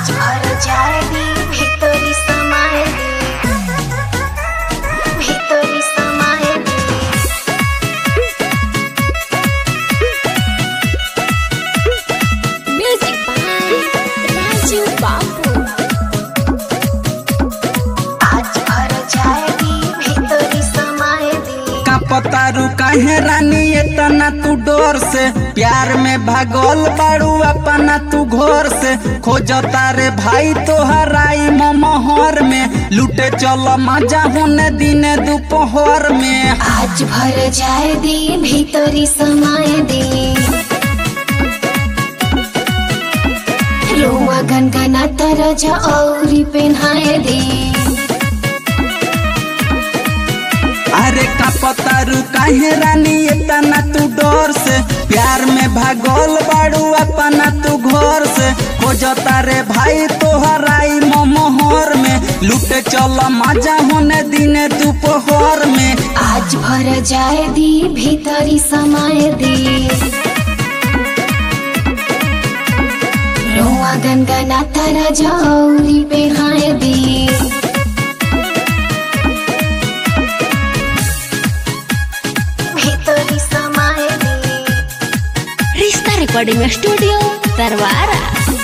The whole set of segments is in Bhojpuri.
आज भर जाएगी ভিতরি समाएगी ভিতরি समाएगी Music by Raju Babu. आज भर जाएगी ভিতরি समाएगी का पतारू काहे रानी इतना तू डोर से प्यार में भागल बाड़ू अपना तू घोर से खोजता रे भाई तो हराई मोहर में लूटे चल मजा होने दिन दोपहर में आज भर जाए दी भीतरी समाए दी रुआ गनगना तरज औरी पेन्हाए दी अरे का पतारू काहे रानी इतना तू डोर से प्यार में भागल बाड़ू अपना तू घोर से खोजता रे भाई तो हराई मोहर में लूटे चल मजा होने दिन दोपहर में आज भर जाए दी भीतरी समाए दी रुआ गनगना तरज औरी पेन्हाए दी भीतरी समाए दी Rista Recording Studio, Tarwara.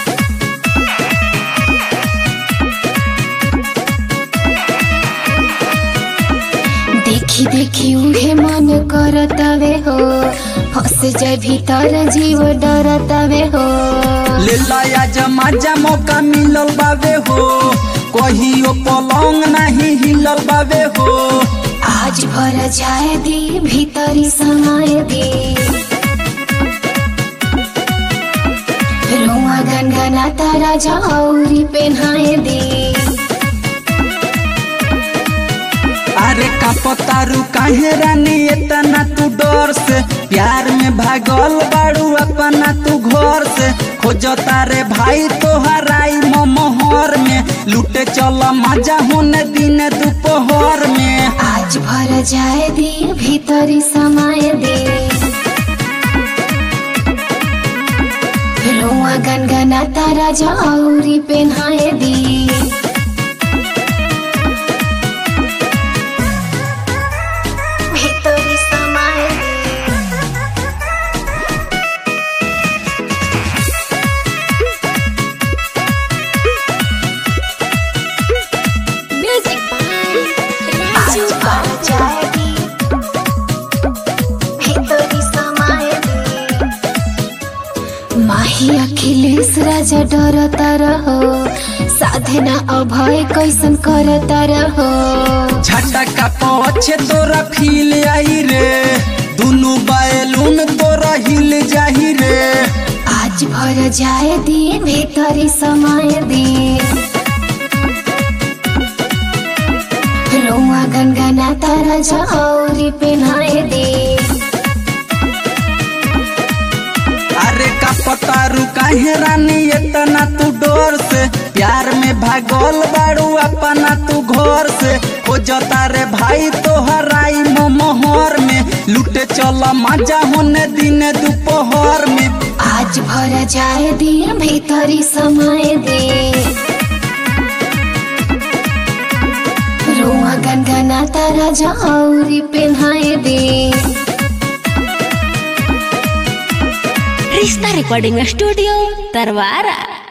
देखी देखी उहे मन करतवे हो फंस जाए भीतर जीव डरतवे हो ले लाया जमा मौका मिलल बावे हो कहियो पलंग नहीं हिलल बावे हो आज भर जाए दी भीतरी समाए दी रुआ गनगना तारा जौरी पेन्हाए दी अरे का पतारू काहे रानी इतना तू डर से प्यार में भागल बाड़ू अपना तू घर से खोजता रे भाई तो हराई मोहर में लूटे चल मजा होने दिन दोपहर में आज भर जाए दी भीतरी समाए दी रुआ गनगना तारा जौरी पेन्हाए दी ভিতরি समाए Music by आज Raju भर Babu. जाएगी ভিতরি समाए माही अखिलेश राजा डरता रहो साधना अभय कैसन करता रहो झटका पछे तोरा फील आई रे दुनु बैलून तोरा हिल जाही रे आज भर जाए दी भीतरी समाए दी रुआ गनगना तारा जौरी पेन्हाए दी अरे का पतारू काहे रानी इतना तू डोर से प्यार में भागल बाड़ू अपना तू घर से खोजता रे भाई तो हराई मोहर में लूटे चल मजा होने दिन दोपहर में आज भर जाए दी भीतरी समाए दी रुआ गनगना तारा जौरी पेन्हाए दी Rista Recording Studio, Tarwara.